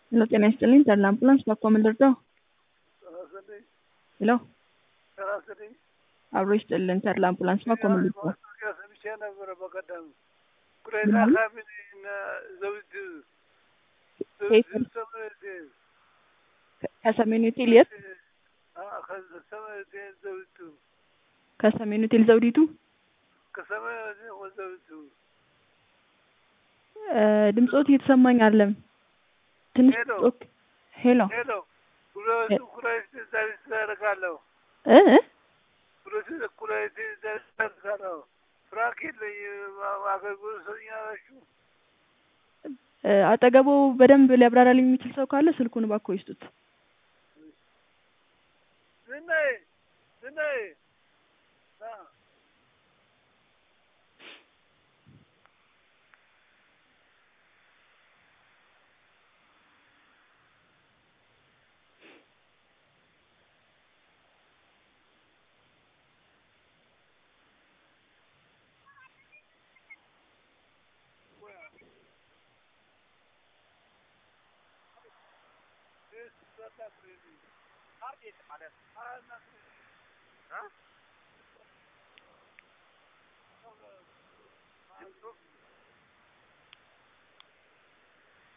ሄሎ ጤና ይስጥልኝ ተድላ አምቡላንስ ባኮ ምን ልርዳው? ሄሎ አብሮ ይስጥልን ተድላ አምቡላንስ ባኮ ምን ልርዳው? ማስታወቂያ ሰምቼ ነበረ በቀደም ኩሬታ ካቢኔ እና ዘውድ ከሰሜን ሆቴል የት? ከሰሜን ዘውዲቱ ከሰሜን ሆቴል ዘውዲቱ ከሰሜን ዘውዲቱ እ ድምፆት እየተሰማኝ አለም ትንሽ ሄሎ። ጮክ ሄሎ ሄሎ ኩሬቱ ኩሬት ዛሪት ያደርጋለሁ እ እ? ኩሬት ኩሬት ዛሪት ያደርጋለሁ ፍራክ የለኝም አገልግሎት ሰኛላችሁ እ አጠገቡ በደንብ ሊያብራራልኝ የሚችል ሰው ካለ ስልኩን እባክዎ ይስጡት። ዝናዬ ዝናዬ ና